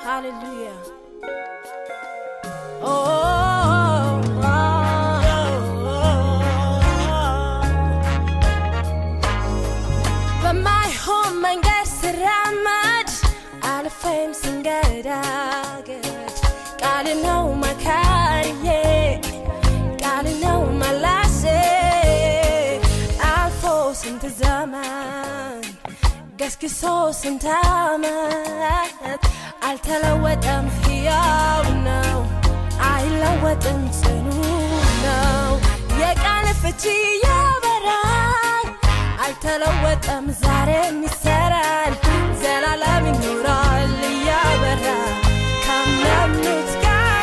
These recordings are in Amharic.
Hallelujah. Oh, oh, oh, በማይሆን መንገድ ስራመድ አልፌም ስንገዳገድ ቃል ነው መካሪዬ ቃል ነው መላሴ አልፎ ስንት ዘመን ገስግሶ ስንት ዓመት አልተለወጠም፣ ሕያው ነው፣ አይለወጥም፣ ጽኑ ነው። የቃል ፍቺ ያበራል፣ አልተለወጠም፣ ዛሬም ይሰራል፣ ዘላለም ይኖራል እያበራ ካመኑት ጋር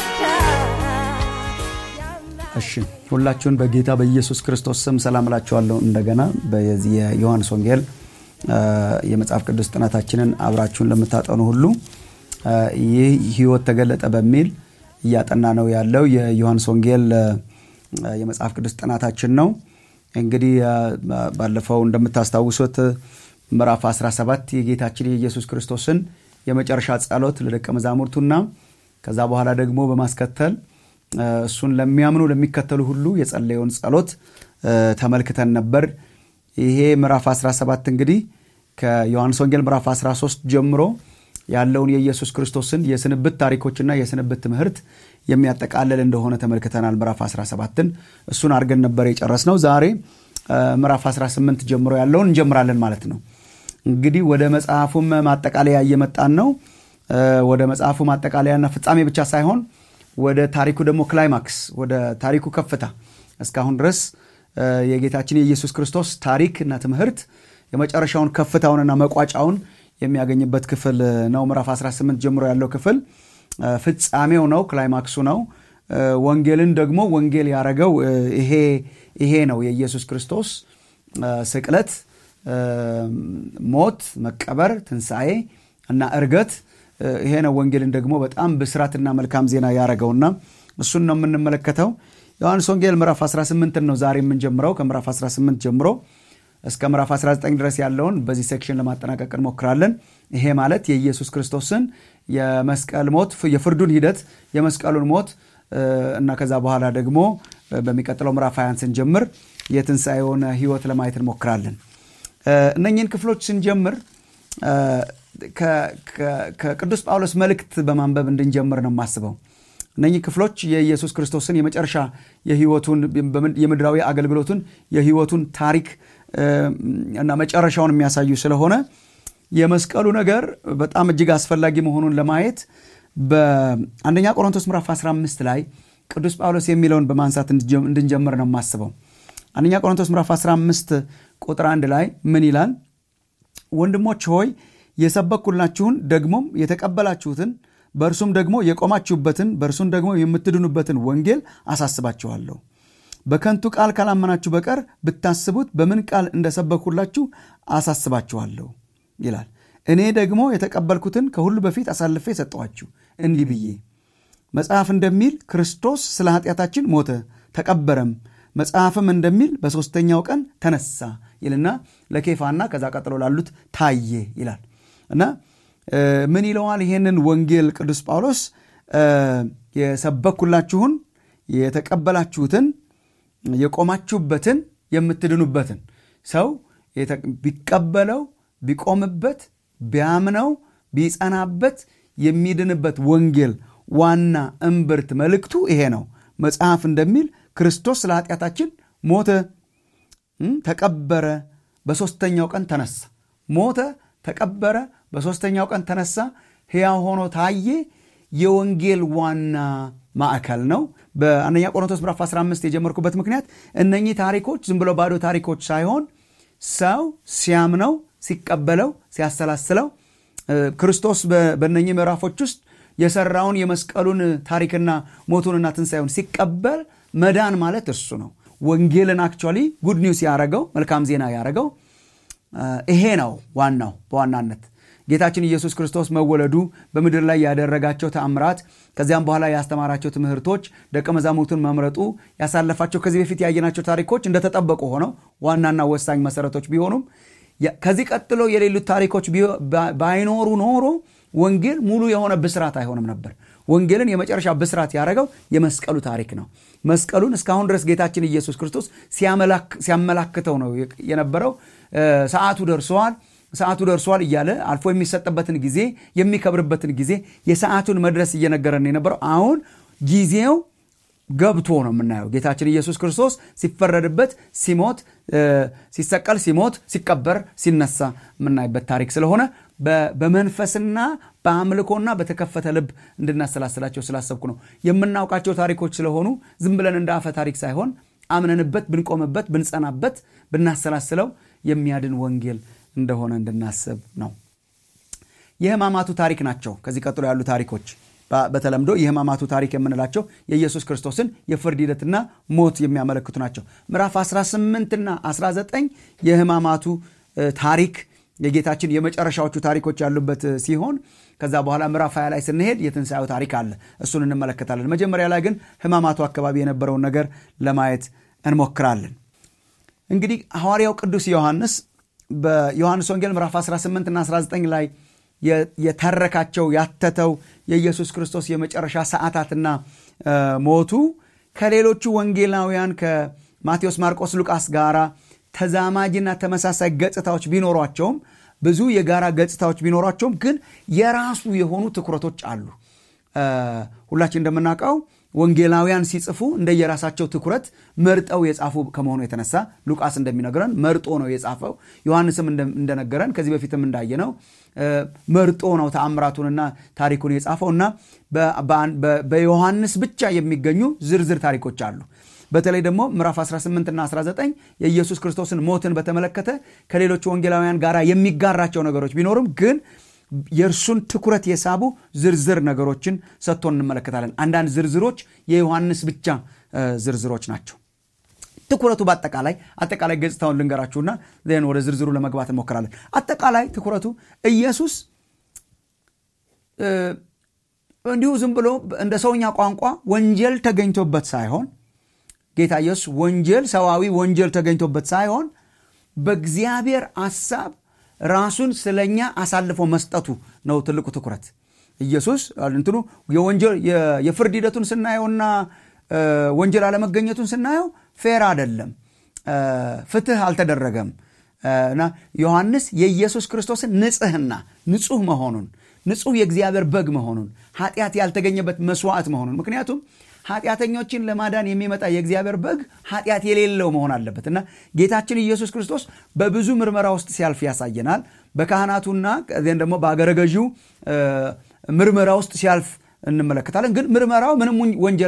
እሺ ሁላችሁን በጌታ በኢየሱስ ክርስቶስ ስም ሰላም እላችኋለሁ። እንደገና በዚህ የዮሐንስ ወንጌል የመጽሐፍ ቅዱስ ጥናታችንን አብራችሁን ለምታጠኑ ሁሉ ይህ ሕይወት ተገለጠ በሚል እያጠና ነው ያለው የዮሐንስ ወንጌል የመጽሐፍ ቅዱስ ጥናታችን ነው። እንግዲህ ባለፈው እንደምታስታውሱት ምዕራፍ 17 የጌታችን የኢየሱስ ክርስቶስን የመጨረሻ ጸሎት ለደቀ መዛሙርቱና ከዛ በኋላ ደግሞ በማስከተል እሱን ለሚያምኑ ለሚከተሉ ሁሉ የጸለየውን ጸሎት ተመልክተን ነበር። ይሄ ምዕራፍ 17 እንግዲህ ከዮሐንስ ወንጌል ምዕራፍ 13 ጀምሮ ያለውን የኢየሱስ ክርስቶስን የስንብት ታሪኮችና የስንብት ትምህርት የሚያጠቃልል እንደሆነ ተመልክተናል። ምዕራፍ 17ን እሱን አድርገን ነበር የጨረስነው። ዛሬ ምዕራፍ 18 ጀምሮ ያለውን እንጀምራለን ማለት ነው። እንግዲህ ወደ መጽሐፉም ማጠቃለያ እየመጣን ነው። ወደ መጽሐፉ ማጠቃለያና ፍጻሜ ብቻ ሳይሆን ወደ ታሪኩ ደግሞ ክላይማክስ፣ ወደ ታሪኩ ከፍታ እስካሁን ድረስ የጌታችን የኢየሱስ ክርስቶስ ታሪክ እና ትምህርት የመጨረሻውን ከፍታውንና መቋጫውን የሚያገኝበት ክፍል ነው። ምዕራፍ 18 ጀምሮ ያለው ክፍል ፍጻሜው ነው፣ ክላይማክሱ ነው። ወንጌልን ደግሞ ወንጌል ያረገው ይሄ ይሄ ነው የኢየሱስ ክርስቶስ ስቅለት፣ ሞት፣ መቀበር፣ ትንሣኤ እና እርገት ይሄ ነው ወንጌልን ደግሞ በጣም ብስራትና መልካም ዜና ያረገውና እሱን ነው የምንመለከተው። ዮሐንስ ወንጌል ምዕራፍ 18 ነው ዛሬ የምንጀምረው። ከምዕራፍ 18 ጀምሮ እስከ ምዕራፍ 19 ድረስ ያለውን በዚህ ሴክሽን ለማጠናቀቅ እንሞክራለን። ይሄ ማለት የኢየሱስ ክርስቶስን የመስቀል ሞት፣ የፍርዱን ሂደት፣ የመስቀሉን ሞት እና ከዛ በኋላ ደግሞ በሚቀጥለው ምዕራፍ 20 ስንጀምር የትንሣኤውን ሕይወት ለማየት እንሞክራለን። እነኝህን ክፍሎች ስንጀምር ከቅዱስ ጳውሎስ መልእክት በማንበብ እንድንጀምር ነው የማስበው። እነኚህ ክፍሎች የኢየሱስ ክርስቶስን የመጨረሻ የህይወቱን የምድራዊ አገልግሎቱን የህይወቱን ታሪክ እና መጨረሻውን የሚያሳዩ ስለሆነ የመስቀሉ ነገር በጣም እጅግ አስፈላጊ መሆኑን ለማየት በአንደኛ ቆሮንቶስ ምዕራፍ 15 ላይ ቅዱስ ጳውሎስ የሚለውን በማንሳት እንድንጀምር ነው የማስበው። አንደኛ ቆሮንቶስ ምዕራፍ 15 ቁጥር አንድ ላይ ምን ይላል? ወንድሞች ሆይ የሰበኩላችሁን ደግሞም የተቀበላችሁትን በእርሱም ደግሞ የቆማችሁበትን በእርሱም ደግሞ የምትድኑበትን ወንጌል አሳስባችኋለሁ። በከንቱ ቃል ካላመናችሁ በቀር ብታስቡት በምን ቃል እንደሰበኩላችሁ አሳስባችኋለሁ ይላል። እኔ ደግሞ የተቀበልኩትን ከሁሉ በፊት አሳልፌ ሰጠኋችሁ እንዲህ ብዬ መጽሐፍ እንደሚል ክርስቶስ ስለ ኃጢአታችን ሞተ ተቀበረም፣ መጽሐፍም እንደሚል በሦስተኛው ቀን ተነሳ ይልና ለኬፋና ከዛ ቀጥሎ ላሉት ታየ ይላል እና ምን ይለዋል? ይሄንን ወንጌል ቅዱስ ጳውሎስ የሰበኩላችሁን የተቀበላችሁትን የቆማችሁበትን የምትድኑበትን ሰው ቢቀበለው ቢቆምበት ቢያምነው ቢጸናበት የሚድንበት ወንጌል ዋና እምብርት መልእክቱ ይሄ ነው። መጽሐፍ እንደሚል ክርስቶስ ስለ ኃጢአታችን ሞተ፣ ተቀበረ፣ በሦስተኛው ቀን ተነሳ። ሞተ፣ ተቀበረ፣ በሦስተኛው ቀን ተነሳ፣ ሕያው ሆኖ ታየ። የወንጌል ዋና ማዕከል ነው። በአንደኛ ቆሮንቶስ ምዕራፍ 15 የጀመርኩበት ምክንያት እነኚህ ታሪኮች ዝም ብለው ባዶ ታሪኮች ሳይሆን ሰው ሲያምነው፣ ሲቀበለው፣ ሲያሰላስለው ክርስቶስ በእነኚህ ምዕራፎች ውስጥ የሰራውን የመስቀሉን ታሪክና ሞቱንና ትንሣኤውን ሲቀበል መዳን ማለት እሱ ነው። ወንጌልን አክቹዋሊ ጉድ ኒውስ ያረገው መልካም ዜና ያረገው ይሄ ነው ዋናው በዋናነት ጌታችን ኢየሱስ ክርስቶስ መወለዱ በምድር ላይ ያደረጋቸው ተአምራት ከዚያም በኋላ ያስተማራቸው ትምህርቶች ደቀ መዛሙርቱን መምረጡ ያሳለፋቸው ከዚህ በፊት ያየናቸው ታሪኮች እንደተጠበቁ ሆነው ዋናና ወሳኝ መሰረቶች ቢሆኑም ከዚህ ቀጥሎ የሌሉት ታሪኮች ባይኖሩ ኖሮ ወንጌል ሙሉ የሆነ ብስራት አይሆንም ነበር ወንጌልን የመጨረሻ ብስራት ያደረገው የመስቀሉ ታሪክ ነው መስቀሉን እስካሁን ድረስ ጌታችን ኢየሱስ ክርስቶስ ሲያመላክተው ነው የነበረው ሰዓቱ ደርሰዋል ሰዓቱ ደርሷል እያለ አልፎ የሚሰጥበትን ጊዜ የሚከብርበትን ጊዜ የሰዓቱን መድረስ እየነገረን የነበረው አሁን ጊዜው ገብቶ ነው የምናየው ጌታችን ኢየሱስ ክርስቶስ ሲፈረድበት ሲሞት ሲሰቀል ሲሞት ሲቀበር ሲነሳ የምናይበት ታሪክ ስለሆነ በመንፈስና በአምልኮና በተከፈተ ልብ እንድናሰላስላቸው ስላሰብኩ ነው የምናውቃቸው ታሪኮች ስለሆኑ ዝም ብለን እንደ አፈ ታሪክ ሳይሆን አምነንበት ብንቆምበት ብንጸናበት ብናሰላስለው የሚያድን ወንጌል እንደሆነ እንድናስብ ነው የህማማቱ ታሪክ ናቸው ከዚህ ቀጥሎ ያሉ ታሪኮች በተለምዶ የህማማቱ ታሪክ የምንላቸው የኢየሱስ ክርስቶስን የፍርድ ሂደትና ሞት የሚያመለክቱ ናቸው ምዕራፍ 18ና 19 የህማማቱ ታሪክ የጌታችን የመጨረሻዎቹ ታሪኮች ያሉበት ሲሆን ከዛ በኋላ ምዕራፍ 20 ላይ ስንሄድ የትንሣኤው ታሪክ አለ እሱን እንመለከታለን መጀመሪያ ላይ ግን ህማማቱ አካባቢ የነበረውን ነገር ለማየት እንሞክራለን እንግዲህ ሐዋርያው ቅዱስ ዮሐንስ በዮሐንስ ወንጌል ምዕራፍ 18 እና 19 ላይ የተረካቸው ያተተው የኢየሱስ ክርስቶስ የመጨረሻ ሰዓታትና ሞቱ ከሌሎቹ ወንጌላውያን ከማቴዎስ ማርቆስ ሉቃስ ጋር ተዛማጅና ተመሳሳይ ገጽታዎች ቢኖሯቸውም ብዙ የጋራ ገጽታዎች ቢኖሯቸውም ግን የራሱ የሆኑ ትኩረቶች አሉ ሁላችን እንደምናውቀው ወንጌላውያን ሲጽፉ እንደየራሳቸው ትኩረት መርጠው የጻፉ ከመሆኑ የተነሳ ሉቃስ እንደሚነግረን መርጦ ነው የጻፈው ዮሐንስም እንደነገረን ከዚህ በፊትም እንዳየነው መርጦ ነው ተአምራቱንና ታሪኩን የጻፈው እና በዮሐንስ ብቻ የሚገኙ ዝርዝር ታሪኮች አሉ በተለይ ደግሞ ምዕራፍ 18 እና 19 የኢየሱስ ክርስቶስን ሞትን በተመለከተ ከሌሎቹ ወንጌላውያን ጋር የሚጋራቸው ነገሮች ቢኖርም ግን የእርሱን ትኩረት የሳቡ ዝርዝር ነገሮችን ሰጥቶ እንመለከታለን አንዳንድ ዝርዝሮች የዮሐንስ ብቻ ዝርዝሮች ናቸው ትኩረቱ በአጠቃላይ አጠቃላይ ገጽታውን ልንገራችሁና ን ወደ ዝርዝሩ ለመግባት እንሞክራለን አጠቃላይ ትኩረቱ ኢየሱስ እንዲሁ ዝም ብሎ እንደ ሰውኛ ቋንቋ ወንጀል ተገኝቶበት ሳይሆን ጌታ ኢየሱስ ወንጀል ሰዋዊ ወንጀል ተገኝቶበት ሳይሆን በእግዚአብሔር አሳብ ራሱን ስለኛ አሳልፎ መስጠቱ ነው ትልቁ ትኩረት ኢየሱስ እንትኑ የፍርድ ሂደቱን ስናየውና ወንጀል አለመገኘቱን ስናየው ፌር አይደለም ፍትህ አልተደረገም እና ዮሐንስ የኢየሱስ ክርስቶስን ንጽህና ንጹህ መሆኑን ንጹህ የእግዚአብሔር በግ መሆኑን ኃጢአት ያልተገኘበት መስዋዕት መሆኑን ምክንያቱም ኃጢአተኞችን ለማዳን የሚመጣ የእግዚአብሔር በግ ኃጢአት የሌለው መሆን አለበት እና ጌታችን ኢየሱስ ክርስቶስ በብዙ ምርመራ ውስጥ ሲያልፍ ያሳየናል በካህናቱና ዜን ደግሞ በአገረ ገዢው ምርመራ ውስጥ ሲያልፍ እንመለከታለን ግን ምርመራው ምንም ወንጀል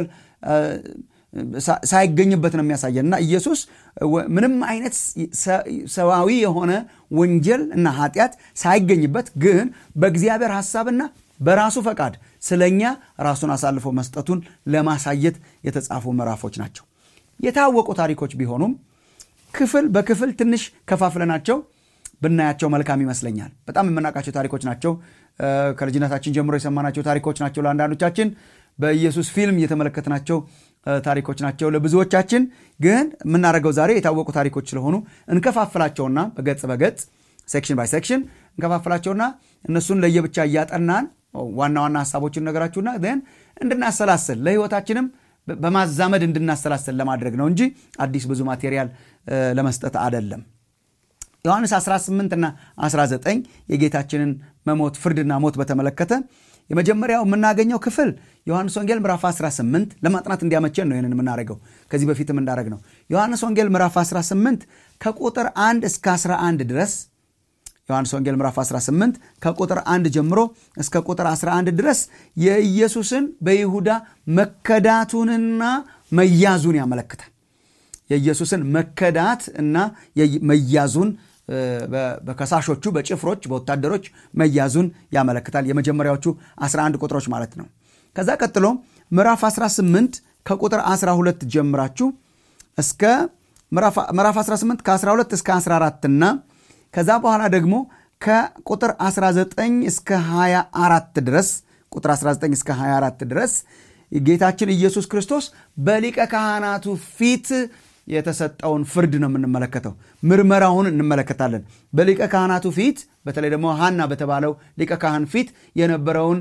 ሳይገኝበት ነው የሚያሳየን እና ኢየሱስ ምንም አይነት ሰዋዊ የሆነ ወንጀል እና ኃጢአት ሳይገኝበት ግን በእግዚአብሔር ሐሳብና በራሱ ፈቃድ ስለኛ ራሱን አሳልፎ መስጠቱን ለማሳየት የተጻፉ ምዕራፎች ናቸው የታወቁ ታሪኮች ቢሆኑም ክፍል በክፍል ትንሽ ከፋፍለናቸው ብናያቸው መልካም ይመስለኛል በጣም የምናውቃቸው ታሪኮች ናቸው ከልጅነታችን ጀምሮ የሰማናቸው ታሪኮች ናቸው ለአንዳንዶቻችን በኢየሱስ ፊልም እየተመለከትናቸው ታሪኮች ናቸው ለብዙዎቻችን ግን የምናደርገው ዛሬ የታወቁ ታሪኮች ስለሆኑ እንከፋፍላቸውና በገጽ በገጽ ሴክሽን ባይ ሴክሽን እንከፋፍላቸውና እነሱን ለየብቻ እያጠናን ዋና ዋና ሀሳቦችን ነገራችሁና ን እንድናሰላስል ለህይወታችንም በማዛመድ እንድናሰላስል ለማድረግ ነው እንጂ አዲስ ብዙ ማቴሪያል ለመስጠት አደለም ዮሐንስ 18 እና 19 የጌታችንን መሞት ፍርድና ሞት በተመለከተ የመጀመሪያው የምናገኘው ክፍል ዮሐንስ ወንጌል ምዕራፍ 18 ለማጥናት እንዲያመቸን ነው ይህንን የምናደርገው ከዚህ በፊትም እንዳደረግ ነው ዮሐንስ ወንጌል ምዕራፍ 18 ከቁጥር 1 እስከ 11 ድረስ ዮሐንስ ወንጌል ምዕራፍ 18 ከቁጥር 1 ጀምሮ እስከ ቁጥር 11 ድረስ የኢየሱስን በይሁዳ መከዳቱንና መያዙን ያመለክታል የኢየሱስን መከዳት እና መያዙን በከሳሾቹ በጭፍሮች በወታደሮች መያዙን ያመለክታል የመጀመሪያዎቹ 11 ቁጥሮች ማለት ነው ከዛ ቀጥሎ ምዕራፍ 18 ከቁጥር 12 ጀምራችሁ እስከ ምዕራፍ 18 ከ12 እስከ 14 እና ከዛ በኋላ ደግሞ ከቁጥር 19 እስከ 24 ድረስ ቁጥር 19 እስከ 24 ድረስ ጌታችን ኢየሱስ ክርስቶስ በሊቀ ካህናቱ ፊት የተሰጠውን ፍርድ ነው የምንመለከተው ምርመራውን እንመለከታለን በሊቀ ካህናቱ ፊት በተለይ ደግሞ ሀና በተባለው ሊቀ ካህን ፊት የነበረውን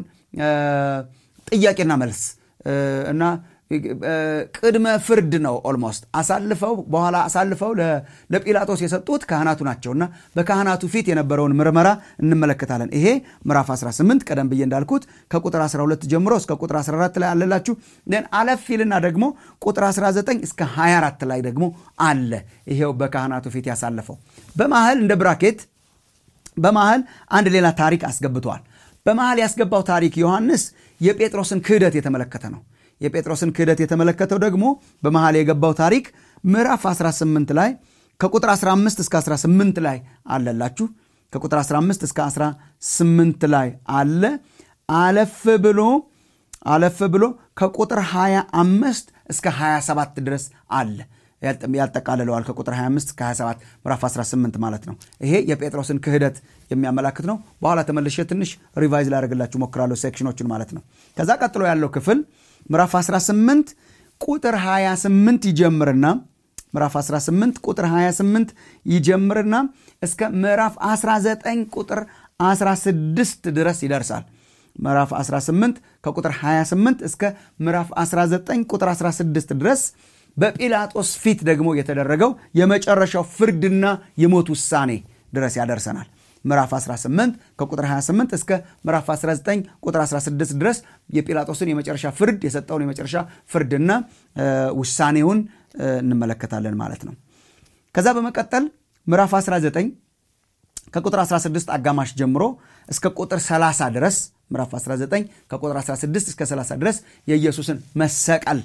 ጥያቄና መልስ እና ቅድመ ፍርድ ነው። ኦልሞስት አሳልፈው በኋላ አሳልፈው ለጲላጦስ የሰጡት ካህናቱ ናቸው እና በካህናቱ ፊት የነበረውን ምርመራ እንመለከታለን። ይሄ ምዕራፍ 18 ቀደም ብዬ እንዳልኩት ከቁጥር 12 ጀምሮ እስከ ቁጥር 14 ላይ አለላችሁ። ን አለፍ ይልና ደግሞ ቁጥር 19 እስከ 24 ላይ ደግሞ አለ። ይሄው በካህናቱ ፊት ያሳለፈው በመሀል እንደ ብራኬት በመሀል አንድ ሌላ ታሪክ አስገብተዋል። በመሀል ያስገባው ታሪክ ዮሐንስ የጴጥሮስን ክህደት የተመለከተ ነው። የጴጥሮስን ክህደት የተመለከተው ደግሞ በመሃል የገባው ታሪክ ምዕራፍ 18 ላይ ከቁጥር 15 እስከ 18 ላይ አለላችሁ። ከቁጥር 15 እስከ 18 ላይ አለ። አለፍ ብሎ አለፍ ብሎ ከቁጥር 25 እስከ 27 ድረስ አለ ያጠቃልለዋል። ከቁጥር 25 እስከ 27 ምዕራፍ 18 ማለት ነው። ይሄ የጴጥሮስን ክህደት የሚያመላክት ነው። በኋላ ተመልሼ ትንሽ ሪቫይዝ ላደርግላችሁ ሞክራለሁ፣ ሴክሽኖችን ማለት ነው። ከዛ ቀጥሎ ያለው ክፍል ምዕራፍ 18 ቁጥር 28 ይጀምርና ምዕራፍ 18 ቁጥር 28 ይጀምርና እስከ ምዕራፍ 19 ቁጥር 16 ድረስ ይደርሳል። ምዕራፍ 18 ከቁጥር 28 እስከ ምዕራፍ 19 ቁጥር 16 ድረስ በጲላጦስ ፊት ደግሞ የተደረገው የመጨረሻው ፍርድና የሞት ውሳኔ ድረስ ያደርሰናል። ምዕራፍ 18 ከቁጥር 28 እስከ ምዕራፍ 19 ቁጥር 16 ድረስ የጲላጦስን የመጨረሻ ፍርድ የሰጠውን የመጨረሻ ፍርድና ውሳኔውን እንመለከታለን ማለት ነው። ከዛ በመቀጠል ምዕራፍ 19 ከቁጥር 16 አጋማሽ ጀምሮ እስከ ቁጥር 30 ድረስ ምዕራፍ 19 ከቁጥር 16 እስከ 30 ድረስ የኢየሱስን መሰቀል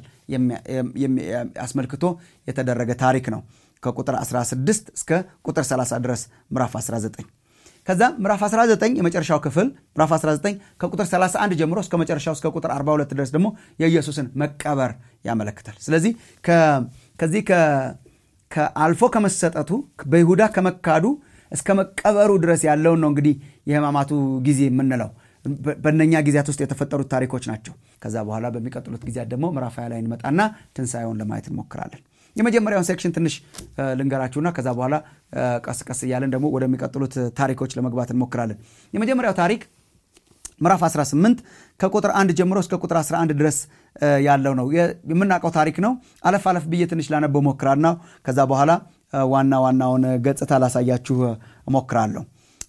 አስመልክቶ የተደረገ ታሪክ ነው። ከቁጥር 16 እስከ ቁጥር 30 ድረስ ምዕራፍ 19 ከዛ ምዕራፍ 19 የመጨረሻው ክፍል ምዕራፍ 19 ከቁጥር 31 ጀምሮ እስከ መጨረሻው እስከ ቁጥር 42 ድረስ ደግሞ የኢየሱስን መቀበር ያመለክታል። ስለዚህ ከዚህ ከአልፎ ከመሰጠቱ በይሁዳ ከመካዱ እስከ መቀበሩ ድረስ ያለውን ነው እንግዲህ የሕማማቱ ጊዜ የምንለው በእነኛ ጊዜያት ውስጥ የተፈጠሩት ታሪኮች ናቸው። ከዛ በኋላ በሚቀጥሉት ጊዜያት ደግሞ ምዕራፍ ሃያ ላይ እንመጣና ትንሣኤውን ለማየት እንሞክራለን። የመጀመሪያውን ሴክሽን ትንሽ ልንገራችሁና ከዛ በኋላ ቀስ ቀስ እያለን ደግሞ ወደሚቀጥሉት ታሪኮች ለመግባት እንሞክራለን። የመጀመሪያው ታሪክ ምዕራፍ 18 ከቁጥር 1 ጀምሮ እስከ ቁጥር 11 ድረስ ያለው ነው። የምናውቀው ታሪክ ነው። አለፍ አለፍ ብዬ ትንሽ ላነበው ሞክራና ከዛ በኋላ ዋና ዋናውን ገጽታ ላሳያችሁ እሞክራለሁ።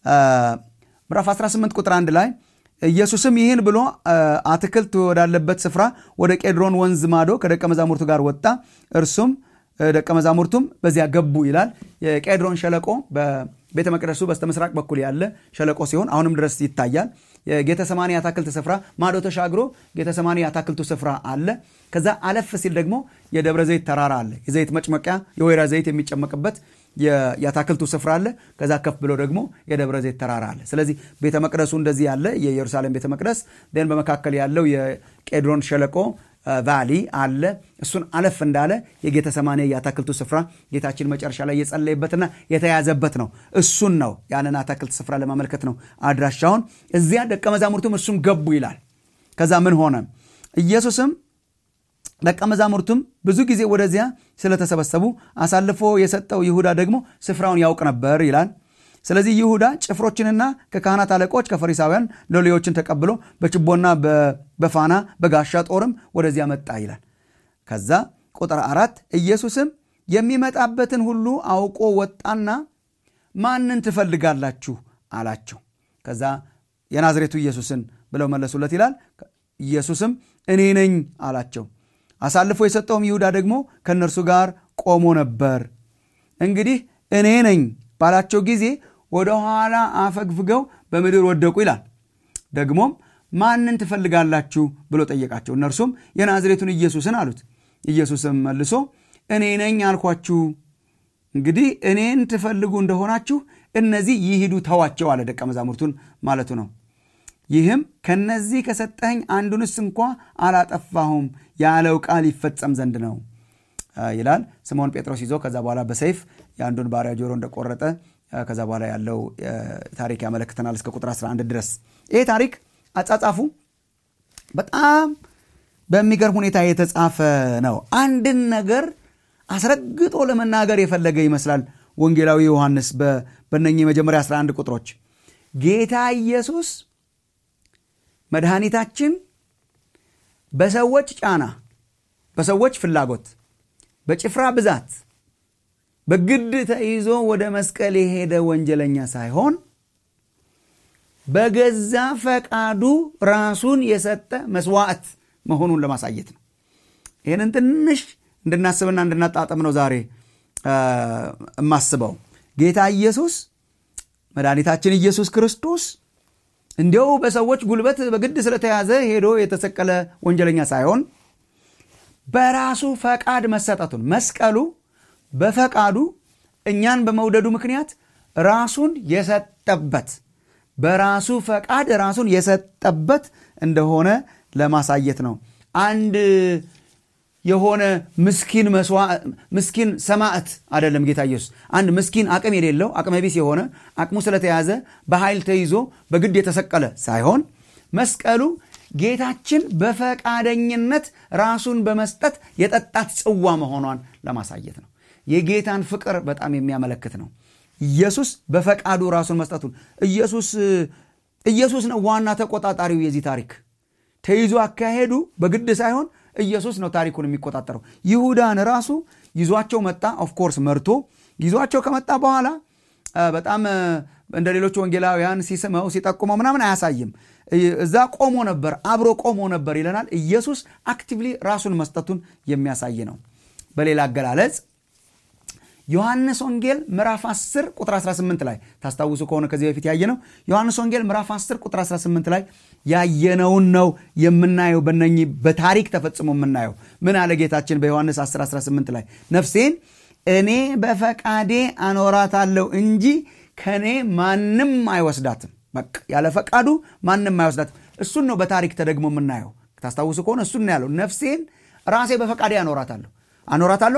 ምዕራፍ 18 ቁጥር 1 ላይ ኢየሱስም ይህን ብሎ አትክልት ወዳለበት ስፍራ ወደ ቄድሮን ወንዝ ማዶ ከደቀ መዛሙርቱ ጋር ወጣ። እርሱም ደቀ መዛሙርቱም በዚያ ገቡ ይላል። የቄድሮን ሸለቆ በቤተ መቅደሱ በስተ ምስራቅ በኩል ያለ ሸለቆ ሲሆን አሁንም ድረስ ይታያል። የጌተሰማኒ አታክልት ስፍራ ማዶ ተሻግሮ ጌተሰማኒ አታክልቱ ስፍራ አለ። ከዛ አለፍ ሲል ደግሞ የደብረ ዘይት ተራራ አለ። የዘይት መጭመቂያ የወይራ ዘይት የሚጨመቅበት የአታክልቱ ስፍራ አለ። ከዛ ከፍ ብሎ ደግሞ የደብረ ዘይት ተራራ አለ። ስለዚህ ቤተ መቅደሱ እንደዚህ ያለ የኢየሩሳሌም ቤተ መቅደስ ን በመካከል ያለው የቄድሮን ሸለቆ ቫሊ አለ። እሱን አለፍ እንዳለ የጌተሰማኒ የአታክልቱ ስፍራ ጌታችን መጨረሻ ላይ የጸለየበትና የተያዘበት ነው። እሱን ነው ያንን አታክልት ስፍራ ለማመልከት ነው አድራሻውን። እዚያ ደቀ መዛሙርቱም እሱም ገቡ ይላል። ከዛ ምን ሆነ? ኢየሱስም ደቀ መዛሙርቱም ብዙ ጊዜ ወደዚያ ስለተሰበሰቡ አሳልፎ የሰጠው ይሁዳ ደግሞ ስፍራውን ያውቅ ነበር ይላል። ስለዚህ ይሁዳ ጭፍሮችንና ከካህናት አለቆች ከፈሪሳውያን ሎሌዎችን ተቀብሎ በችቦና በፋና በጋሻ ጦርም ወደዚያ መጣ ይላል። ከዛ ቁጥር አራት ኢየሱስም የሚመጣበትን ሁሉ አውቆ ወጣና ማንን ትፈልጋላችሁ አላቸው። ከዛ የናዝሬቱ ኢየሱስን ብለው መለሱለት ይላል። ኢየሱስም እኔ ነኝ አላቸው። አሳልፎ የሰጠውም ይሁዳ ደግሞ ከእነርሱ ጋር ቆሞ ነበር። እንግዲህ እኔ ነኝ ባላቸው ጊዜ ወደ ኋላ አፈግፍገው በምድር ወደቁ ይላል። ደግሞም ማንን ትፈልጋላችሁ ብሎ ጠየቃቸው። እነርሱም የናዝሬቱን ኢየሱስን አሉት። ኢየሱስም መልሶ እኔ ነኝ አልኳችሁ። እንግዲህ እኔን ትፈልጉ እንደሆናችሁ እነዚህ ይሂዱ ተዋቸው አለ። ደቀ መዛሙርቱን ማለቱ ነው። ይህም ከነዚህ ከሰጠኸኝ አንዱንስ እንኳ አላጠፋሁም ያለው ቃል ይፈጸም ዘንድ ነው ይላል። ስምዖን ጴጥሮስ ይዞ ከዛ በኋላ በሰይፍ የአንዱን ባሪያ ጆሮ እንደቆረጠ ከዛ በኋላ ያለው ታሪክ ያመለክተናል እስከ ቁጥር 11 ድረስ። ይሄ ታሪክ አጻጻፉ በጣም በሚገርም ሁኔታ የተጻፈ ነው። አንድን ነገር አስረግጦ ለመናገር የፈለገ ይመስላል ወንጌላዊ ዮሐንስ በነኚህ የመጀመሪያ 11 ቁጥሮች ጌታ ኢየሱስ መድኃኒታችን በሰዎች ጫና፣ በሰዎች ፍላጎት፣ በጭፍራ ብዛት በግድ ተይዞ ወደ መስቀል የሄደ ወንጀለኛ ሳይሆን በገዛ ፈቃዱ ራሱን የሰጠ መስዋዕት መሆኑን ለማሳየት ነው። ይህንን ትንሽ እንድናስብና እንድናጣጥም ነው ዛሬ የማስበው። ጌታ ኢየሱስ መድኃኒታችን ኢየሱስ ክርስቶስ እንዲያው በሰዎች ጉልበት በግድ ስለተያዘ ሄዶ የተሰቀለ ወንጀለኛ ሳይሆን በራሱ ፈቃድ መሰጠቱን መስቀሉ በፈቃዱ እኛን በመውደዱ ምክንያት ራሱን የሰጠበት በራሱ ፈቃድ ራሱን የሰጠበት እንደሆነ ለማሳየት ነው። አንድ የሆነ ምስኪን ምስኪን ሰማዕት አይደለም ጌታ ኢየሱስ። አንድ ምስኪን አቅም የሌለው አቅመ ቢስ የሆነ አቅሙ ስለተያዘ በኃይል ተይዞ በግድ የተሰቀለ ሳይሆን መስቀሉ ጌታችን በፈቃደኝነት ራሱን በመስጠት የጠጣት ጽዋ መሆኗን ለማሳየት ነው። የጌታን ፍቅር በጣም የሚያመለክት ነው። ኢየሱስ በፈቃዱ ራሱን መስጠቱን ኢየሱስ ኢየሱስ ነው ዋና ተቆጣጣሪው የዚህ ታሪክ ተይዞ አካሄዱ በግድ ሳይሆን ኢየሱስ ነው ታሪኩን የሚቆጣጠረው። ይሁዳን ራሱ ይዟቸው መጣ። ኦፍኮርስ መርቶ ይዟቸው ከመጣ በኋላ በጣም እንደ ሌሎች ወንጌላውያን ሲስመው ሲጠቁመው ምናምን አያሳይም። እዛ ቆሞ ነበር፣ አብሮ ቆሞ ነበር ይለናል። ኢየሱስ አክቲቭሊ ራሱን መስጠቱን የሚያሳይ ነው። በሌላ አገላለጽ ዮሐንስ ወንጌል ምዕራፍ 10 ቁጥር 18 ላይ ታስታውሱ ከሆነ ከዚህ በፊት ያየነው ዮሐንስ ወንጌል ምዕራፍ 10 ቁጥር 18 ላይ ያየነውን ነው የምናየው። በነኚህ በታሪክ ተፈጽሞ የምናየው ምን አለ ጌታችን በዮሐንስ 10 18 ላይ ነፍሴን እኔ በፈቃዴ አኖራታለሁ እንጂ ከእኔ ማንም አይወስዳትም። በቃ ያለ ፈቃዱ ማንም አይወስዳትም። እሱን ነው በታሪክ ተደግሞ የምናየው። ታስታውሱ ከሆነ እሱን ነው ያለው። ነፍሴን ራሴ በፈቃዴ አኖራታለሁ አኖራታለሁ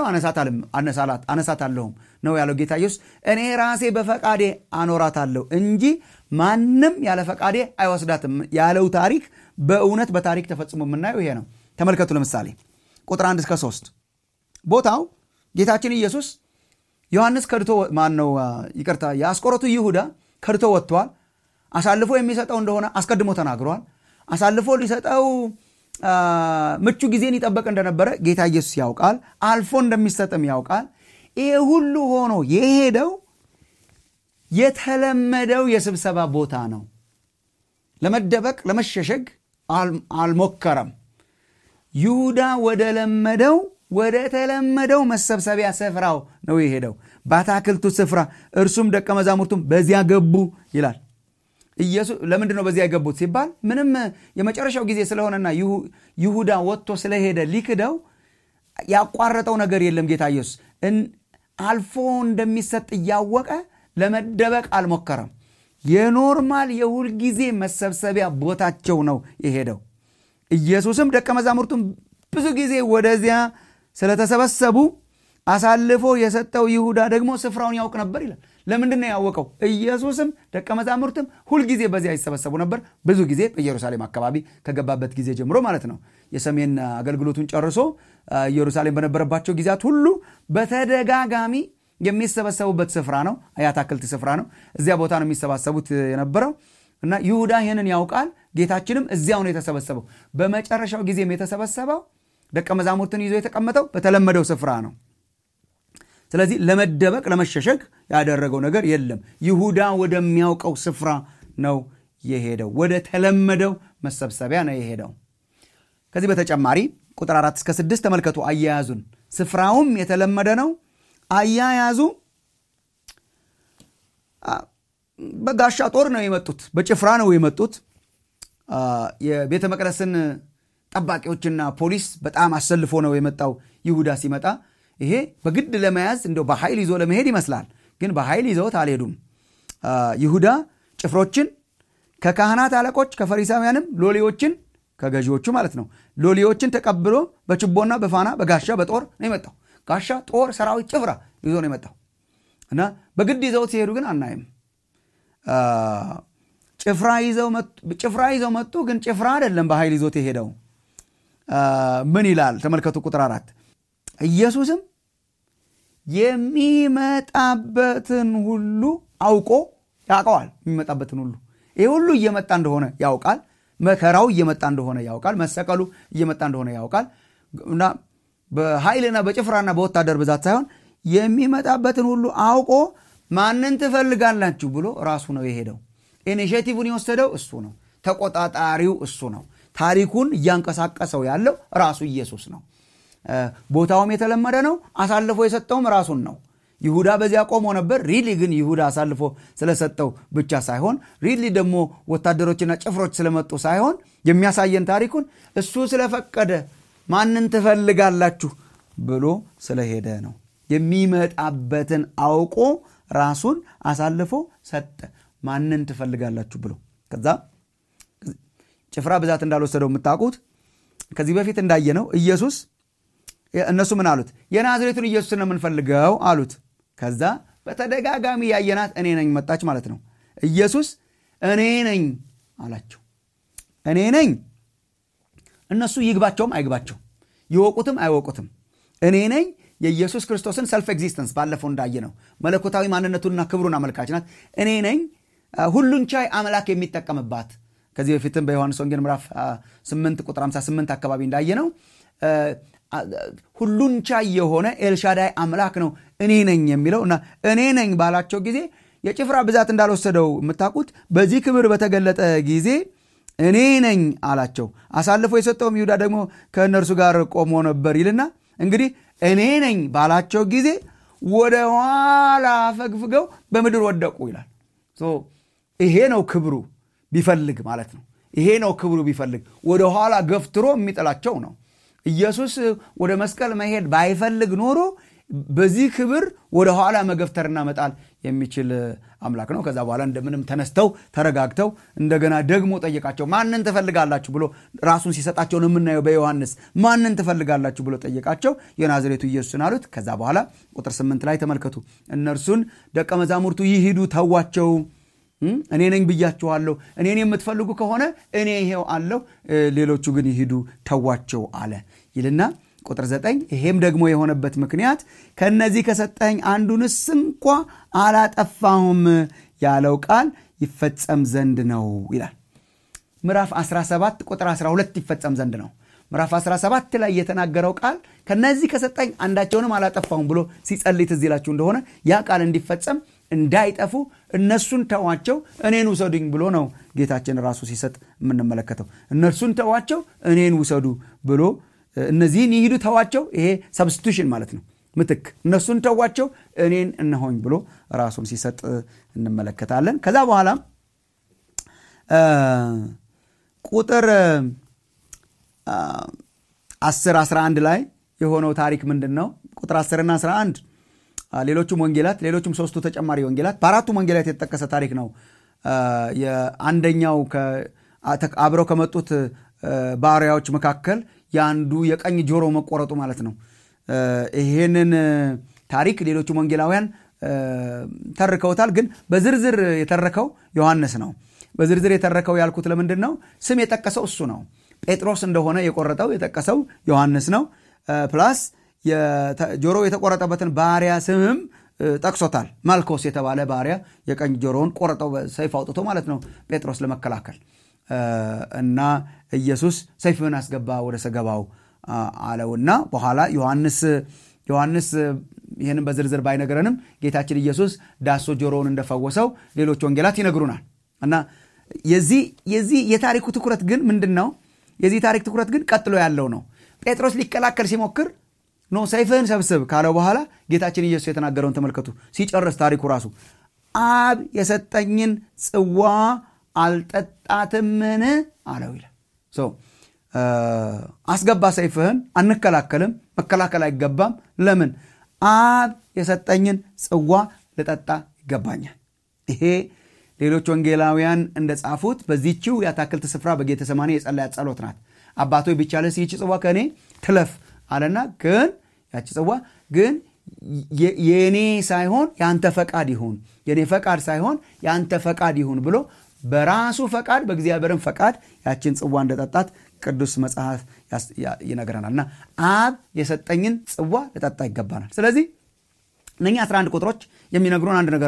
አነሳታለሁም ነው ያለው ጌታ ኢየሱስ። እኔ ራሴ በፈቃዴ አኖራታለሁ እንጂ ማንም ያለ ፈቃዴ አይወስዳትም ያለው ታሪክ በእውነት በታሪክ ተፈጽሞ የምናየው ይሄ ነው። ተመልከቱ። ለምሳሌ ቁጥር 1 እስከ 3 ቦታው ጌታችን ኢየሱስ ዮሐንስ ከድቶ ማን ነው ይቅርታ፣ የአስቆሮቱ ይሁዳ ከድቶ ወጥቷል። አሳልፎ የሚሰጠው እንደሆነ አስቀድሞ ተናግሯል። አሳልፎ ሊሰጠው ምቹ ጊዜን ይጠበቅ እንደነበረ ጌታ ኢየሱስ ያውቃል። አልፎ እንደሚሰጥም ያውቃል። ይሄ ሁሉ ሆኖ የሄደው የተለመደው የስብሰባ ቦታ ነው። ለመደበቅ ለመሸሸግ አልሞከረም። ይሁዳ ወደ ለመደው ወደ ተለመደው መሰብሰቢያ ስፍራው ነው የሄደው፣ በአታክልቱ ስፍራ። እርሱም ደቀ መዛሙርቱም በዚያ ገቡ ይላል። ኢየሱስ ለምንድን ነው በዚያ የገቡት ሲባል ምንም የመጨረሻው ጊዜ ስለሆነና ይሁዳ ወጥቶ ስለሄደ ሊክደው ያቋረጠው ነገር የለም። ጌታ ኢየሱስ አልፎ እንደሚሰጥ እያወቀ ለመደበቅ አልሞከረም። የኖርማል የሁልጊዜ መሰብሰቢያ ቦታቸው ነው የሄደው። ኢየሱስም ደቀ መዛሙርቱም ብዙ ጊዜ ወደዚያ ስለተሰበሰቡ አሳልፎ የሰጠው ይሁዳ ደግሞ ስፍራውን ያውቅ ነበር ይላል። ለምንድን ነው ያወቀው? ኢየሱስም ደቀ መዛሙርትም ሁልጊዜ በዚያ ይሰበሰቡ ነበር። ብዙ ጊዜ በኢየሩሳሌም አካባቢ ከገባበት ጊዜ ጀምሮ ማለት ነው። የሰሜን አገልግሎቱን ጨርሶ ኢየሩሳሌም በነበረባቸው ጊዜያት ሁሉ በተደጋጋሚ የሚሰበሰቡበት ስፍራ ነው። የአታክልት ስፍራ ነው። እዚያ ቦታ ነው የሚሰባሰቡት የነበረው እና ይሁዳ ይህንን ያውቃል። ጌታችንም እዚያው ነው የተሰበሰበው። በመጨረሻው ጊዜም የተሰበሰበው ደቀ መዛሙርትን ይዞ የተቀመጠው በተለመደው ስፍራ ነው። ስለዚህ ለመደበቅ ለመሸሸግ ያደረገው ነገር የለም። ይሁዳ ወደሚያውቀው ስፍራ ነው የሄደው። ወደ ተለመደው መሰብሰቢያ ነው የሄደው። ከዚህ በተጨማሪ ቁጥር አራት እስከ ስድስት ተመልከቱ አያያዙን። ስፍራውም የተለመደ ነው። አያያዙ በጋሻ ጦር ነው የመጡት፣ በጭፍራ ነው የመጡት። የቤተ መቅደስን ጠባቂዎችና ፖሊስ በጣም አሰልፎ ነው የመጣው ይሁዳ ሲመጣ ይሄ በግድ ለመያዝ እንደው በኃይል ይዞ ለመሄድ ይመስላል። ግን በኃይል ይዘውት አልሄዱም። ይሁዳ ጭፍሮችን ከካህናት አለቆች ከፈሪሳውያንም ሎሌዎችን ከገዢዎቹ ማለት ነው ሎሌዎችን ተቀብሎ በችቦና በፋና በጋሻ በጦር ነው የመጣው። ጋሻ፣ ጦር፣ ሰራዊት፣ ጭፍራ ይዞ ነው የመጣው እና በግድ ይዘውት ሲሄዱ ግን አናይም። ጭፍራ ይዘው መጡ። ግን ጭፍራ አይደለም በኃይል ይዞት የሄደው። ምን ይላል ተመልከቱ ቁጥር አራት ኢየሱስም የሚመጣበትን ሁሉ አውቆ ያውቀዋል። የሚመጣበትን ሁሉ ይህ ሁሉ እየመጣ እንደሆነ ያውቃል። መከራው እየመጣ እንደሆነ ያውቃል። መሰቀሉ እየመጣ እንደሆነ ያውቃል እና በኃይልና በጭፍራና በወታደር ብዛት ሳይሆን የሚመጣበትን ሁሉ አውቆ ማንን ትፈልጋላችሁ ብሎ ራሱ ነው የሄደው። ኢኒሽቲቭን የወሰደው እሱ ነው። ተቆጣጣሪው እሱ ነው። ታሪኩን እያንቀሳቀሰው ያለው ራሱ ኢየሱስ ነው። ቦታውም የተለመደ ነው። አሳልፎ የሰጠውም ራሱን ነው። ይሁዳ በዚያ ቆሞ ነበር። ሪሊ ግን ይሁዳ አሳልፎ ስለሰጠው ብቻ ሳይሆን ሪሊ ደግሞ ወታደሮችና ጭፍሮች ስለመጡ ሳይሆን የሚያሳየን ታሪኩን እሱ ስለፈቀደ ማንን ትፈልጋላችሁ ብሎ ስለሄደ ነው። የሚመጣበትን አውቆ ራሱን አሳልፎ ሰጠ። ማንን ትፈልጋላችሁ ብሎ ከዛ ጭፍራ ብዛት እንዳልወሰደው የምታውቁት ከዚህ በፊት እንዳየነው ኢየሱስ እነሱ ምን አሉት? የናዝሬቱን ኢየሱስን ነው የምንፈልገው አሉት። ከዛ በተደጋጋሚ ያየናት እኔ ነኝ መጣች ማለት ነው። ኢየሱስ እኔ ነኝ አላቸው። እኔ ነኝ። እነሱ ይግባቸውም አይግባቸው፣ ይወቁትም አይወቁትም፣ እኔ ነኝ የኢየሱስ ክርስቶስን ሰልፍ ኤግዚስተንስ ባለፈው እንዳየ ነው። መለኮታዊ ማንነቱንና ክብሩን አመልካች ናት። እኔ ነኝ ሁሉን ቻይ አምላክ የሚጠቀምባት ከዚህ በፊትም በዮሐንስ ወንጌል ምዕራፍ 8 ቁጥር 58 አካባቢ እንዳየ ነው ሁሉን ቻይ የሆነ ኤልሻዳይ አምላክ ነው እኔ ነኝ የሚለው እና እኔ ነኝ ባላቸው ጊዜ የጭፍራ ብዛት እንዳልወሰደው የምታውቁት በዚህ ክብር በተገለጠ ጊዜ እኔ ነኝ አላቸው። አሳልፎ የሰጠውም ይሁዳ ደግሞ ከእነርሱ ጋር ቆሞ ነበር ይልና እንግዲህ እኔ ነኝ ባላቸው ጊዜ ወደ ኋላ አፈግፍገው በምድር ወደቁ ይላል። ይሄ ነው ክብሩ ቢፈልግ ማለት ነው። ይሄ ነው ክብሩ ቢፈልግ ወደ ኋላ ገፍትሮ የሚጥላቸው ነው። ኢየሱስ ወደ መስቀል መሄድ ባይፈልግ ኖሮ በዚህ ክብር ወደ ኋላ መገፍተርና መጣል የሚችል አምላክ ነው። ከዛ በኋላ እንደምንም ተነስተው ተረጋግተው እንደገና ደግሞ ጠየቃቸው። ማንን ትፈልጋላችሁ ብሎ ራሱን ሲሰጣቸው ነው የምናየው በዮሐንስ ማንን ትፈልጋላችሁ ብሎ ጠየቃቸው። የናዝሬቱ ኢየሱስን አሉት። ከዛ በኋላ ቁጥር ስምንት ላይ ተመልከቱ። እነርሱን ደቀ መዛሙርቱ ይሂዱ ተዋቸው እኔ ነኝ ብያችኋለሁ። እኔን የምትፈልጉ ከሆነ እኔ ይሄው አለሁ፣ ሌሎቹ ግን ይሂዱ ተዋቸው አለ ይልና ቁጥር ዘጠኝ ይሄም ደግሞ የሆነበት ምክንያት ከነዚህ ከሰጠኝ አንዱንስ እንኳ አላጠፋሁም ያለው ቃል ይፈጸም ዘንድ ነው ይላል። ምዕራፍ 17 ቁጥር 12 ይፈጸም ዘንድ ነው። ምዕራፍ 17 ላይ የተናገረው ቃል ከነዚህ ከሰጠኝ አንዳቸውንም አላጠፋሁም ብሎ ሲጸልይ ትዝ ይላችሁ እንደሆነ ያ ቃል እንዲፈጸም እንዳይጠፉ እነሱን ተዋቸው እኔን ውሰዱኝ ብሎ ነው ጌታችን ራሱ ሲሰጥ የምንመለከተው። እነርሱን ተዋቸው እኔን ውሰዱ ብሎ እነዚህን ይሂዱ ተዋቸው። ይሄ ሰብስቲቱሽን ማለት ነው፣ ምትክ። እነሱን ተዋቸው እኔን እነሆኝ ብሎ ራሱን ሲሰጥ እንመለከታለን። ከዛ በኋላ ቁጥር 10 11 ላይ የሆነው ታሪክ ምንድን ነው? ቁጥር 10ና 11 ሌሎቹም ወንጌላት ሌሎቹም ሶስቱ ተጨማሪ ወንጌላት በአራቱም ወንጌላት የተጠቀሰ ታሪክ ነው። የአንደኛው አብረው ከመጡት ባሪያዎች መካከል የአንዱ የቀኝ ጆሮ መቆረጡ ማለት ነው። ይሄንን ታሪክ ሌሎቹም ወንጌላውያን ተርከውታል፣ ግን በዝርዝር የተረከው ዮሐንስ ነው። በዝርዝር የተረከው ያልኩት ለምንድን ነው? ስም የጠቀሰው እሱ ነው። ጴጥሮስ እንደሆነ የቆረጠው የጠቀሰው ዮሐንስ ነው። ፕላስ ጆሮ የተቆረጠበትን ባሪያ ስምም ጠቅሶታል። ማልኮስ የተባለ ባሪያ የቀኝ ጆሮውን ቆረጠው ሰይፍ አውጥቶ ማለት ነው ጴጥሮስ ለመከላከል እና ኢየሱስ ሰይፍን አስገባ ወደ ሰገባው አለውና በኋላ ዮሐንስ ዮሐንስ ይህንን በዝርዝር ባይነግረንም ጌታችን ኢየሱስ ዳሶ ጆሮውን እንደፈወሰው ሌሎች ወንጌላት ይነግሩናል። እና የዚህ የታሪኩ ትኩረት ግን ምንድን ነው? የዚህ ታሪክ ትኩረት ግን ቀጥሎ ያለው ነው። ጴጥሮስ ሊከላከል ሲሞክር ኖ ሰይፍህን ሰብስብ ካለው በኋላ ጌታችን ኢየሱስ የተናገረውን ተመልከቱ። ሲጨርስ ታሪኩ ራሱ አብ የሰጠኝን ጽዋ አልጠጣትምን አለው ይላል። አስገባ ሰይፍህን፣ አንከላከልም፣ መከላከል አይገባም። ለምን? አብ የሰጠኝን ጽዋ ልጠጣ ይገባኛል። ይሄ ሌሎች ወንጌላውያን እንደጻፉት በዚችው የአታክልት ስፍራ በጌተሰማኒ የጸለያት ጸሎት ናት። አባቶ ቢቻለስ ይህች ጽዋ ከእኔ ትለፍ አለና ግን ያቺ ጽዋ ግን የእኔ ሳይሆን የአንተ ፈቃድ ይሁን፣ የእኔ ፈቃድ ሳይሆን የአንተ ፈቃድ ይሁን ብሎ በራሱ ፈቃድ በእግዚአብሔርን ፈቃድ ያችን ጽዋ እንደጠጣት ቅዱስ መጽሐፍ ይነግረናል። እና አብ የሰጠኝን ጽዋ ልጠጣ ይገባናል። ስለዚህ እነኛ 11 ቁጥሮች የሚነግሩን አንድ ነገር ነው።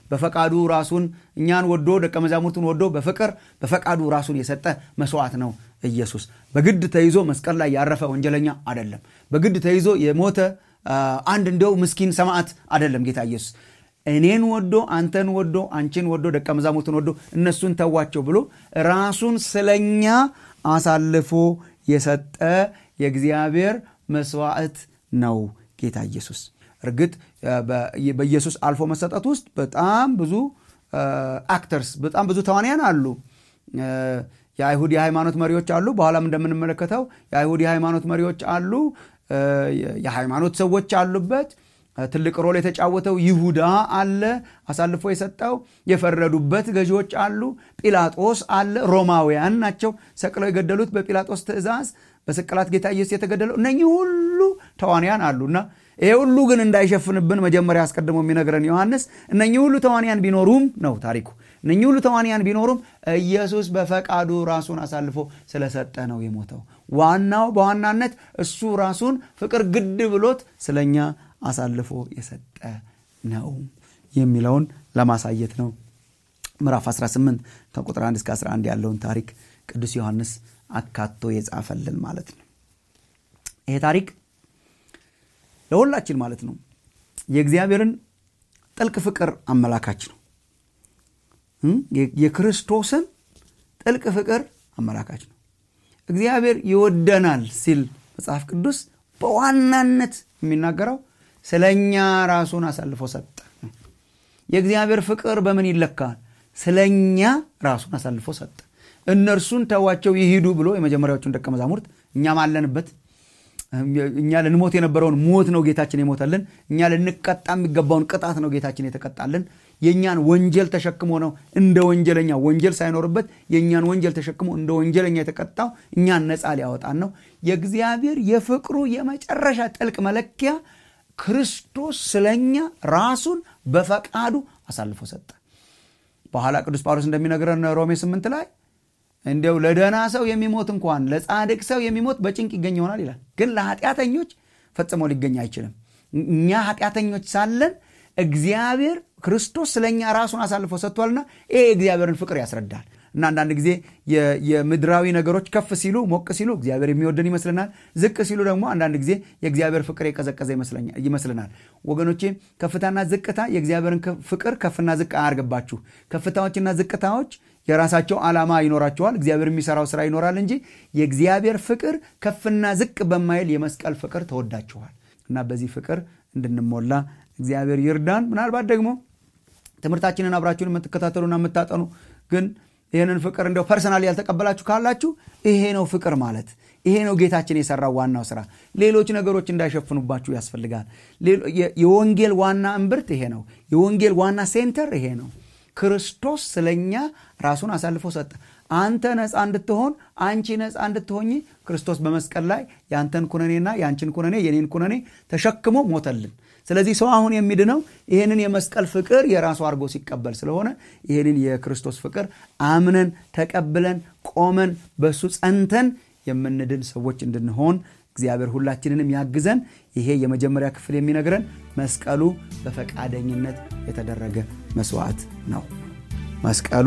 በፈቃዱ ራሱን እኛን ወዶ ደቀ መዛሙርቱን ወዶ በፍቅር በፈቃዱ ራሱን የሰጠ መስዋዕት ነው ኢየሱስ። በግድ ተይዞ መስቀል ላይ ያረፈ ወንጀለኛ አይደለም። በግድ ተይዞ የሞተ አንድ እንደው ምስኪን ሰማዕት አይደለም ጌታ ኢየሱስ። እኔን ወዶ አንተን ወዶ አንቺን ወዶ ደቀ መዛሙርቱን ወዶ እነሱን ተዋቸው ብሎ ራሱን ስለኛ አሳልፎ የሰጠ የእግዚአብሔር መስዋዕት ነው ጌታ ኢየሱስ። እርግጥ በኢየሱስ አልፎ መሰጠት ውስጥ በጣም ብዙ አክተርስ በጣም ብዙ ተዋንያን አሉ። የአይሁድ የሃይማኖት መሪዎች አሉ። በኋላም እንደምንመለከተው የአይሁድ የሃይማኖት መሪዎች አሉ። የሃይማኖት ሰዎች አሉበት። ትልቅ ሮል የተጫወተው ይሁዳ አለ፣ አሳልፎ የሰጠው የፈረዱበት ገዢዎች አሉ። ጲላጦስ አለ። ሮማውያን ናቸው ሰቅለው የገደሉት በጲላጦስ ትእዛዝ በስቅላት ጌታ ኢየሱስ የተገደለው። እነኚህ ሁሉ ተዋንያን አሉና ይሄ ሁሉ ግን እንዳይሸፍንብን መጀመሪያ አስቀድሞ የሚነግረን ዮሐንስ እነኚህ ሁሉ ተዋንያን ቢኖሩም ነው ታሪኩ። እነኚህ ሁሉ ተዋንያን ቢኖሩም ኢየሱስ በፈቃዱ ራሱን አሳልፎ ስለሰጠ ነው የሞተው። ዋናው በዋናነት እሱ ራሱን ፍቅር ግድ ብሎት ስለኛ አሳልፎ የሰጠ ነው የሚለውን ለማሳየት ነው። ምዕራፍ 18 ከቁጥር 1 እስከ 11 ያለውን ታሪክ ቅዱስ ዮሐንስ አካቶ የጻፈልን ማለት ነው። ይሄ ታሪክ ለሁላችን ማለት ነው የእግዚአብሔርን ጥልቅ ፍቅር አመላካች ነው። የክርስቶስን ጥልቅ ፍቅር አመላካች ነው። እግዚአብሔር ይወደናል ሲል መጽሐፍ ቅዱስ በዋናነት የሚናገረው ስለ እኛ ራሱን አሳልፎ ሰጠ። የእግዚአብሔር ፍቅር በምን ይለካል? ስለ እኛ ራሱን አሳልፎ ሰጠ። እነርሱን ተዋቸው ይሂዱ ብሎ የመጀመሪያዎቹን ደቀ መዛሙርት እኛም አለንበት እኛ ልንሞት የነበረውን ሞት ነው ጌታችን የሞተልን። እኛ ልንቀጣ የሚገባውን ቅጣት ነው ጌታችን የተቀጣልን። የእኛን ወንጀል ተሸክሞ ነው እንደ ወንጀለኛ ወንጀል ሳይኖርበት የእኛን ወንጀል ተሸክሞ እንደ ወንጀለኛ የተቀጣው እኛን ነፃ ሊያወጣን ነው። የእግዚአብሔር የፍቅሩ የመጨረሻ ጥልቅ መለኪያ ክርስቶስ ስለኛ ራሱን በፈቃዱ አሳልፎ ሰጠ። በኋላ ቅዱስ ጳውሎስ እንደሚነግረን ሮሜ ስምንት ላይ እንዲያው ለደህና ሰው የሚሞት እንኳን ለጻድቅ ሰው የሚሞት በጭንቅ ይገኝ ይሆናል ይላል። ግን ለኃጢአተኞች ፈጽሞ ሊገኝ አይችልም። እኛ ኃጢአተኞች ሳለን እግዚአብሔር ክርስቶስ ስለኛ ራሱን አሳልፎ ሰጥቷልና ይሄ የእግዚአብሔርን ፍቅር ያስረዳል። እና አንዳንድ ጊዜ የምድራዊ ነገሮች ከፍ ሲሉ ሞቅ ሲሉ እግዚአብሔር የሚወደን ይመስልናል። ዝቅ ሲሉ ደግሞ አንዳንድ ጊዜ የእግዚአብሔር ፍቅር የቀዘቀዘ ይመስልናል። ወገኖቼ ከፍታና ዝቅታ የእግዚአብሔርን ፍቅር ከፍና ዝቅ አያርግባችሁ። ከፍታዎችና ዝቅታዎች የራሳቸው ዓላማ ይኖራቸዋል። እግዚአብሔር የሚሰራው ስራ ይኖራል እንጂ የእግዚአብሔር ፍቅር ከፍና ዝቅ በማይል የመስቀል ፍቅር ተወዳችኋል እና በዚህ ፍቅር እንድንሞላ እግዚአብሔር ይርዳን። ምናልባት ደግሞ ትምህርታችንን አብራችሁን የምትከታተሉና የምታጠኑ ግን ይህንን ፍቅር እንደው ፐርሰናል ያልተቀበላችሁ ካላችሁ ይሄ ነው ፍቅር ማለት ይሄ ነው ጌታችን የሰራው ዋናው ስራ። ሌሎች ነገሮች እንዳይሸፍኑባችሁ ያስፈልጋል። የወንጌል ዋና እምብርት ይሄ ነው። የወንጌል ዋና ሴንተር ይሄ ነው። ክርስቶስ ስለኛ ራሱን አሳልፎ ሰጠ። አንተ ነፃ እንድትሆን አንቺ ነፃ እንድትሆኝ ክርስቶስ በመስቀል ላይ ያንተን ኩነኔና ያንቺን ኩነኔ የኔን ኩነኔ ተሸክሞ ሞተልን። ስለዚህ ሰው አሁን የሚድነው ይህንን የመስቀል ፍቅር የራሱ አድርጎ ሲቀበል ስለሆነ ይህንን የክርስቶስ ፍቅር አምነን ተቀብለን ቆመን በሱ ጸንተን የምንድን ሰዎች እንድንሆን እግዚአብሔር ሁላችንንም ያግዘን። ይሄ የመጀመሪያ ክፍል የሚነግረን መስቀሉ በፈቃደኝነት የተደረገ መስዋዕት ነው። መስቀሉ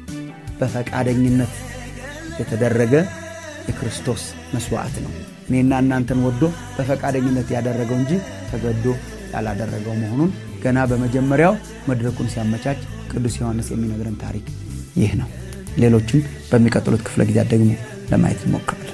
በፈቃደኝነት የተደረገ የክርስቶስ መስዋዕት ነው። እኔና እናንተን ወዶ በፈቃደኝነት ያደረገው እንጂ ተገዶ ያላደረገው መሆኑን ገና በመጀመሪያው መድረኩን ሲያመቻች ቅዱስ ዮሐንስ የሚነግረን ታሪክ ይህ ነው። ሌሎችን በሚቀጥሉት ክፍለ ጊዜያት ደግሞ ለማየት እንሞክራል።